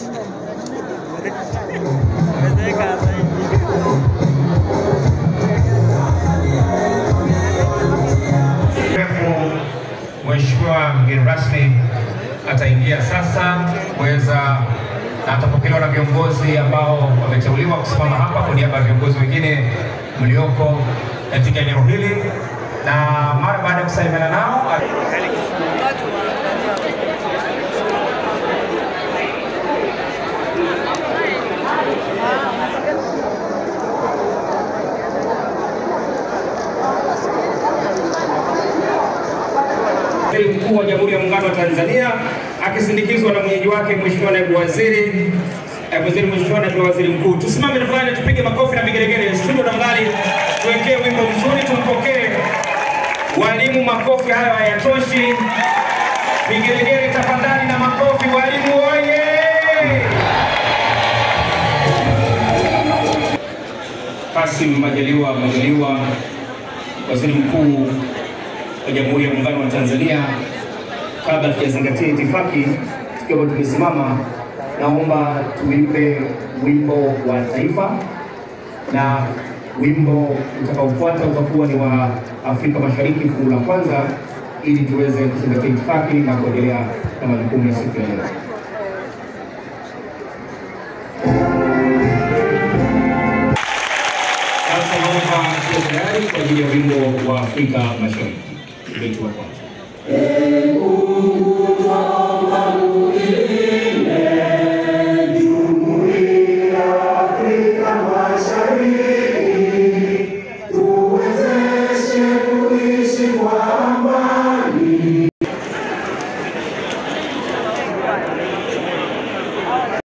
refu Mheshimiwa mgeni rasmi ataingia sasa kuweza na atapokelewa na viongozi ambao wameteuliwa kusimama hapa kwa niaba ya viongozi wengine mlioko katika eneo hili, na mara baada ya kusalimiana nao Waziri Mkuu wa Jamhuri ya Muungano wa Tanzania akisindikizwa na mwenyeji wake Mheshimiwa Naibu Waziri eh, Waziri Mheshimiwa Naibu Waziri Mkuu. Tusimame tafadhali, tupige makofi na vigelegele. Studio tafadhali, tuwekee wimbo mzuri, tumpokee walimu. Makofi hayo hayatoshi, vigelegele tafadhali na makofi. Walimu oye! Kassim Majaliwa Majaliwa, Waziri Mkuu wa Jamhuri ya Muungano wa Tanzania. Kabla tujazingatia itifaki, tukiwa tumesimama, naomba tuimbe wimbo wa taifa, na wimbo utakaofuata utakuwa ni wa Afrika Mashariki fungu la kwanza, ili tuweze kuzingatia itifaki na kuendelea na majukumu ya siku ya leo. Sasa naomba tuwe tayari kwa ajili ya wimbo wa Afrika Mashariki, wetu wa kwanza. Mungu